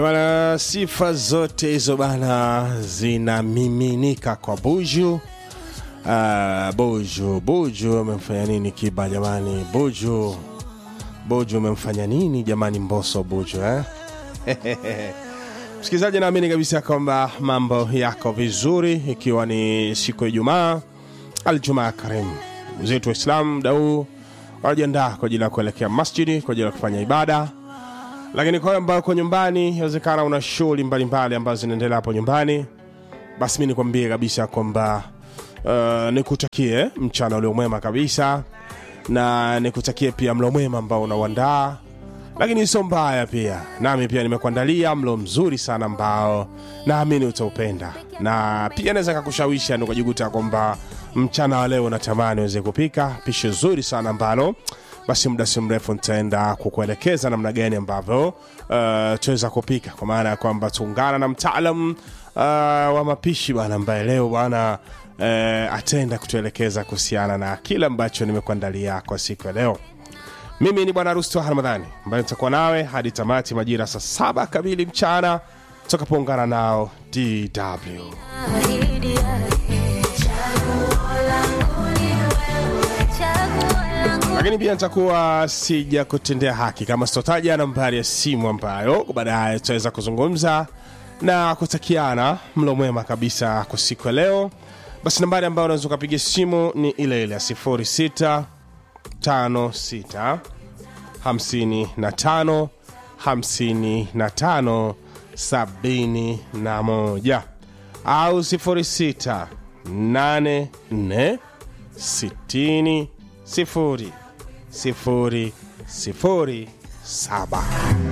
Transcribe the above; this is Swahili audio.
Bana, sifa zote hizo bana zinamiminika kwa Buju. Uh, Buju, Buju amemfanya nini Kiba jamani? Buju, Buju amemfanya nini jamani? Mboso Buju eh? Msikilizaji, naamini kabisa kwamba mambo yako vizuri, ikiwa ni siku ya Ijumaa, Aljumaa Karim. Ndugu zetu Waislamu muda huu wanajiandaa kwa ajili ya kuelekea masjidi kwa ajili ya kufanya ibada lakini kwa ambao uko nyumbani, inawezekana una shughuli mbalimbali ambazo zinaendelea hapo nyumbani, basi mi nikwambie kabisa kwamba uh, nikutakie mchana ulio mwema kabisa, na nikutakie pia mlo mwema ambao unauandaa, lakini sio mbaya pia. Nami pia nimekuandalia mlo mzuri sana ambao naamini utaupenda, na pia naweza kakushawisha nikajikuta kwamba mchana wa leo natamani uweze kupika pishi zuri sana ambalo basi muda si mrefu nitaenda kukuelekeza namna gani ambavyo uh, tuweza kupika, kwa maana ya kwamba tuungana na mtaalam uh, wa mapishi bwana, ambaye leo bwana uh, ataenda kutuelekeza kuhusiana na kile ambacho nimekuandalia kwa siku ya leo. Mimi ni bwana Rusto Ramadhani ambaye nitakuwa nawe hadi tamati majira saa saba kamili mchana tutakapoungana nao DW. lakini pia nitakuwa sija kutendea haki kama sitotaja nambari ya simu ambayo baadaye tutaweza kuzungumza na kutakiana mlo mwema kabisa kwa siku ya leo. Basi nambari ambayo unaweza ukapiga simu ni ile ile ya 06 56 55 55 71 au 06 84 60 sifuri sifuri sifuri saba.